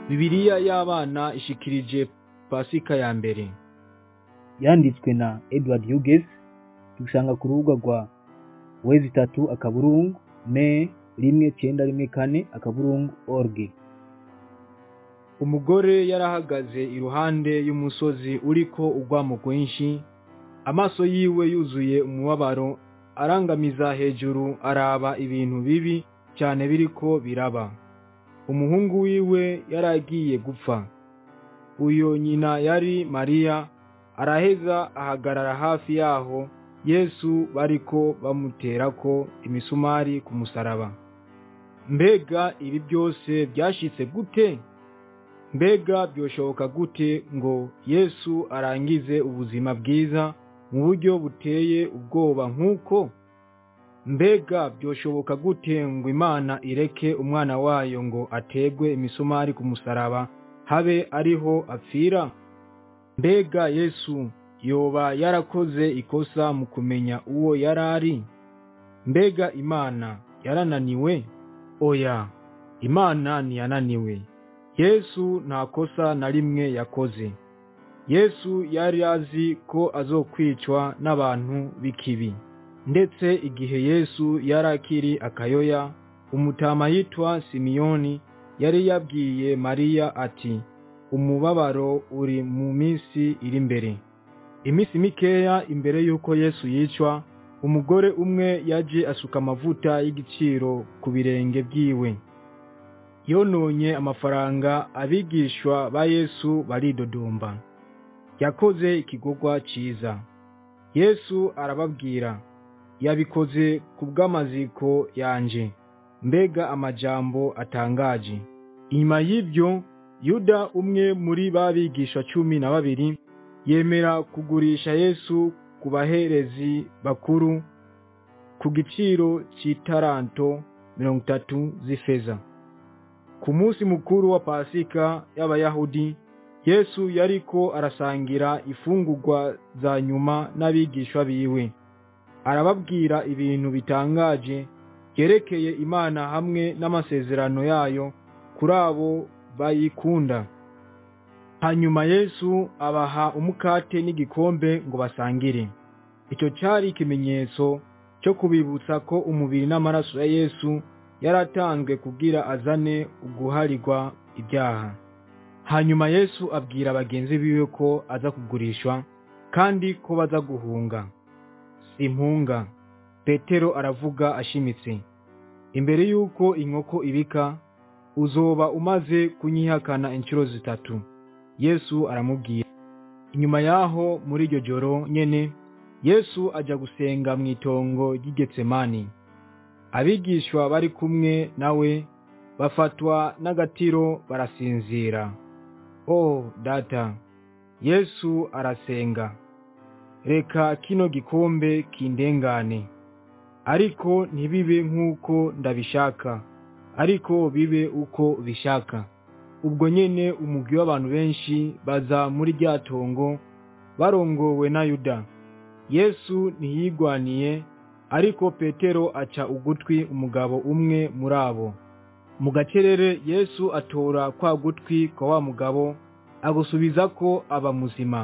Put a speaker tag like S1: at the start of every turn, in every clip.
S1: Bibiliya y'abana ishikirije Pasika ya mbere.
S2: yanditswe na Edward Hughes tubisanga ku rubuga rwa wezi itatu akaburungu me rimwe cenda rimwe kane akaburungu org
S1: Umugore yarahagaze iruhande y'umusozi uriko urwamo rwinshi, amaso yiwe yuzuye umubabaro, arangamiza hejuru araba ibintu bibi cyane biriko biraba. Umuhungu wiwe yaragiye gupfa. Uyo nyina yari Mariya, araheza ahagarara hafi yaho Yesu bariko bamuterako imisumari ku musaraba. Mbega ibi byose byashitse gute? Mbega byoshoboka gute ngo Yesu arangize ubuzima bwiza mu buryo buteye ubwoba nk'uko? Mbega byoshoboka gute ngo Imana ireke umwana wayo ngo ategwe imisumari ku musaraba habe ariho apfira? Mbega Yesu yoba yarakoze ikosa mu kumenya uwo yarari? Mbega Imana yarananiwe? Oya, Imana ntiyananiwe. Yesu nta kosa na rimwe yakoze. Yesu yari azi ko azokwicwa n'abantu b'ikibi. Ndetse igihe Yesu yari akiri akayoya, umutama yitwa Simiyoni yari yabwiye Mariya ati, umubabaro uri mu minsi iri imbere. Iminsi mikeya imbere y'uko Yesu yicwa, umugore umwe yaje asuka amavuta y'igiciro ku birenge byiwe. Yononye amafaranga abigishwa ba Yesu baridodomba. Yakoze ikigogwa ciza. Yesu arababwira, yabikoze ku bw'amaziko yanje. Mbega amajambo atangaje. Inyuma y'ibyo, Yuda umwe muri ba bigisha cumi na babiri, yemera kugurisha Yesu ku baherezi bakuru ku giciro c'itaranto mirongo itatu z'ifeza. Ku munsi mukuru wa Pasika y'Abayahudi, Yesu yariko arasangira ifungurwa za nyuma n'abigishwa biwe. Arababwira ibintu bitangaje byerekeye Imana hamwe n'amasezerano yayo kuri abo bayikunda. Hanyuma Yesu abaha umukate n'igikombe ngo basangire. Icyo cyari ikimenyetso cyo kubibutsa ko umubiri n'amaraso ya Yesu yaratanzwe kugira azane uguharirwa ibyaha. Hanyuma Yesu abwira bagenzi biwe ko aza kugurishwa kandi ko baza guhunga. Simpunga. Petero aravuga ashimitse. Imbere y'uko inkoko ibika, uzoba umaze kunyihakana inshuro zitatu. Yesu aramubwira. Inyuma yaho muri iryo joro nyene, Yesu aja gusenga mu itongo ry'Igetsemani. Abigishwa bari kumwe nawe bafatwa n'agatiro barasinzira. Oh data, Yesu arasenga. Reka kino gikombe kindengane. Ariko ntibibe nk'uko ndabishaka, ariko bibe uko bishaka. Ubwo nyene umugwi w'abantu benshi baza muri rya tongo barongowe na Yuda. Yesu ntiyigwaniye, ariko Petero aca ugutwi umugabo umwe muri abo. Mu gacerere Yesu atora kwa gutwi kwa wa mugabo, agusubiza ko aba muzima.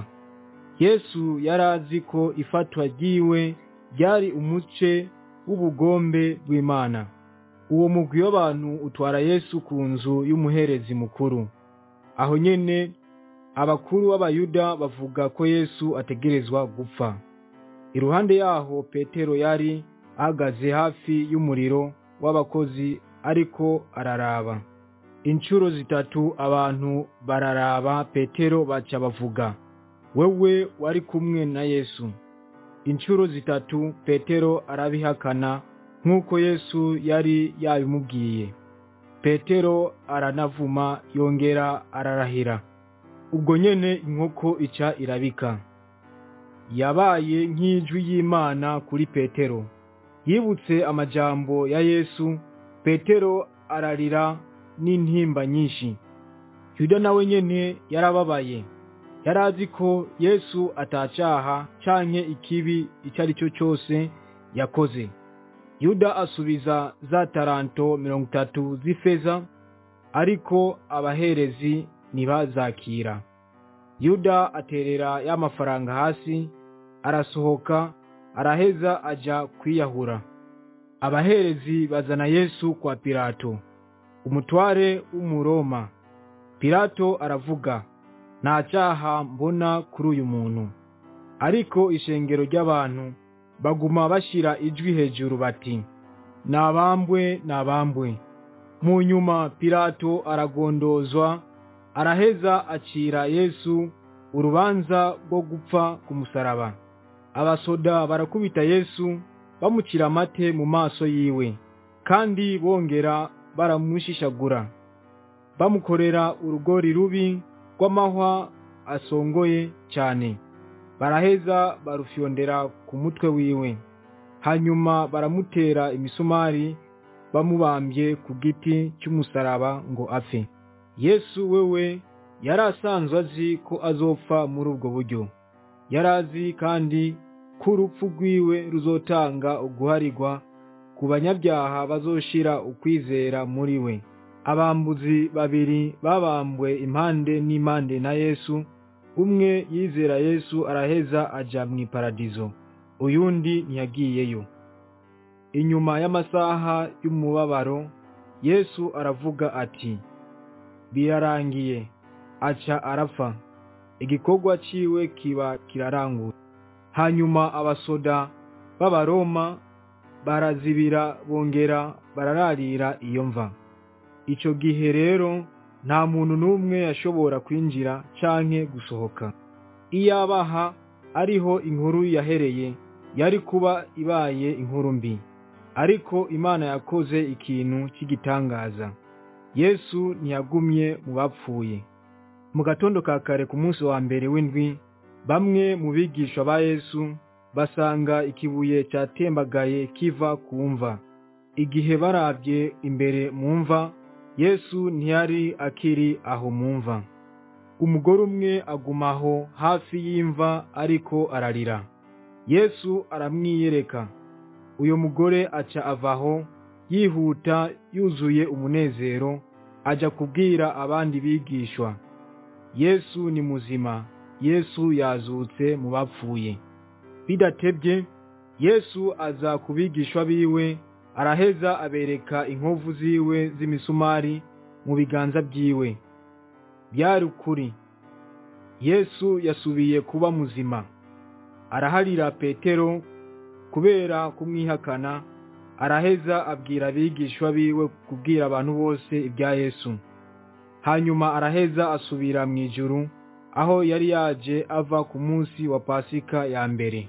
S1: Yesu yarazi ko ifatwa ryiwe ryari umuce w'ubugombe bw'Imana. Uwo mugwi w'abantu utwara Yesu ku nzu y'umuherezi mukuru. Aho nyene abakuru b'Abayuda bavuga ko Yesu ategerezwa gupfa. Iruhande yaho Petero yari ahagaze hafi y'umuriro w'abakozi ariko araraba. Inshuro zitatu abantu bararaba Petero baca bavuga, wewe wari kumwe na Yesu. Inshuro zitatu Petero arabihakana nk'uko Yesu yari yabimubwiye. Petero aranavuma yongera ararahira. Ubwo nyene inkoko ica irabika. Yabaye nk'ijwi y'Imana kuri Petero. Yibutse amajambo ya Yesu, Petero ararira n'intimba nyinshi. Yuda nawe nyene yarababaye. Yarazi ko Yesu atacaha canke ikibi icyo ari cyo cyose yakoze. Yuda asubiza za taranto mirongo itatu z'ifeza ariko abaherezi ntibazakira yuda aterera ya mafaranga hasi arasohoka araheza aja kwiyahura abaherezi bazana yesu kwa pilato umutware w'umuroma pilato aravuga nta cyaha mbona kuri uyu muntu ariko ishengero ry'abantu baguma bashyira ijwi hejuru bati nabambwe nabambwe mu nyuma pilato aragondozwa araheza acira yesu urubanza rwo gupfa ku musaraba abasoda barakubita yesu bamucira amate mu maso yiwe kandi bongera baramushishagura bamukorera urugori rubi rw'amahwa asongoye cyane baraheza barufyondera ku mutwe wiwe hanyuma baramutera imisumari bamubambye ku giti cy'umusaraba ngo apfe yesu wewe yari asanzwe azi ko azopfa muri ubwo buryo yari azi kandi ko urupfu rwiwe ruzotanga uguharirwa ku banyabyaha bazoshira ukwizera muri we abambuzi babiri babambwe impande n'impande na yesu umwe yizera yesu araheza aja mu iparadizo uyundi ntiyagiyeyo inyuma y'amasaha y'umubabaro yesu aravuga ati birarangiye aca arapfa igikorwa ciwe kiba kiraranguye hanyuma abasoda b'abaroma barazibira bongera barararira iyo mva ico gihe rero nta muntu n'umwe yashobora kwinjira canke gusohoka iyabaha ariho inkuru yahereye yari kuba ibaye inkuru mbi ariko imana yakoze ikintu cy'igitangaza yesu ntiyagumye mu bapfuye mu gatondo ka kare ku munsi wa mbere w'indwi bamwe mu bigisha ba yesu basanga ikibuye cyatembagaye kiva ku mva igihe barabye imbere mu mva yesu ntiyari akiri aho mu mva umugore umwe agumaho hafi y'imva ariko ararira yesu aramwiyereka uyu mugore aca avaho yihuta yuzuye umunezero ajya kubwira abandi bigishwa yesu ni muzima yesu yazutse mu bapfuye bidatebye yesu aza ku bigishwa biwe araheza abereka inkovu ziwe z'imisumari mu biganza byiwe byari ukuri yesu yasubiye kuba muzima araharira petero kubera kumwihakana araheza abwira abigishwa biwe kubwira abantu bose ibya yesu hanyuma araheza asubira mu ijuru aho yari yaje ava ku munsi wa pasika ya mbere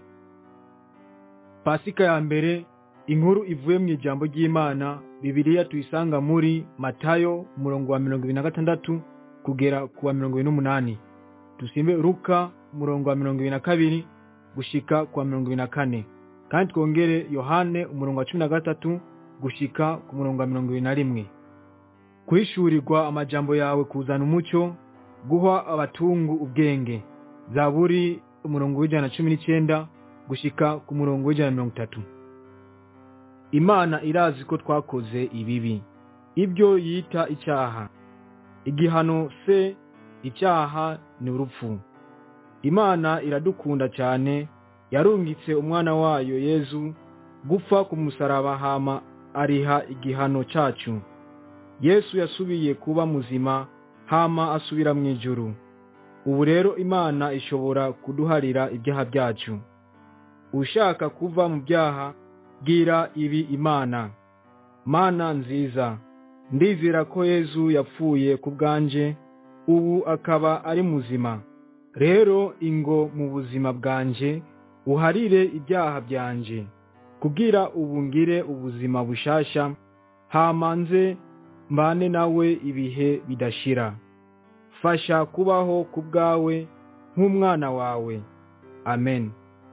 S1: pasika ya mbere inkuru ivuye mu ijambo ry'imana bibiliya tuyisanga muri matayo umurongo wa mirongo ibiri na gatandatu kugera ku wa mirongo ibiri n'umunani dusimbe ruka umurongo wa mirongo ibiri na kabiri gushika ku wa mirongo ibiri na kane kandi twongere yohane umurongo wa cumi na gatatu gushika ku murongo wa mirongo ibiri na rimwe kwishyurirwa amajambo yawe kuzana umucyo guha abatungu ubwenge zaburi umurongo w'ijana na cumi n'icyenda gushika ku murongo w'ijana na mirongo itatu imana irazi ko twakoze ibibi ibyo yita icyaha igihano se icyaha ni urupfu imana iradukunda cyane yarungitse umwana wayo yezu gupfa ku musaraba hama ariha igihano cyacu yesu yasubiye kuba muzima hama asubira mu ijuru ubu rero imana ishobora kuduharira ibyaha byacu ushaka kuva mu byaha bwira ibi imana mana nziza ndizera ko yezu yapfuye ku bwanje ubu akaba ari muzima rero ingo mu buzima bwanje uharire ibyaha byanje kubwira ubu ngire ubuzima bushasha hamanze mbane nawe ibihe bidashira fasha kubaho ku bwawe nk'umwana wawe amen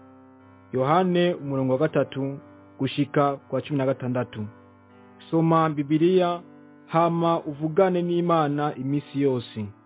S1: yohane umurongo wa gatatu gushika kwa cumi na gatandatu soma bibiliya hama uvugane n'imana iminsi yose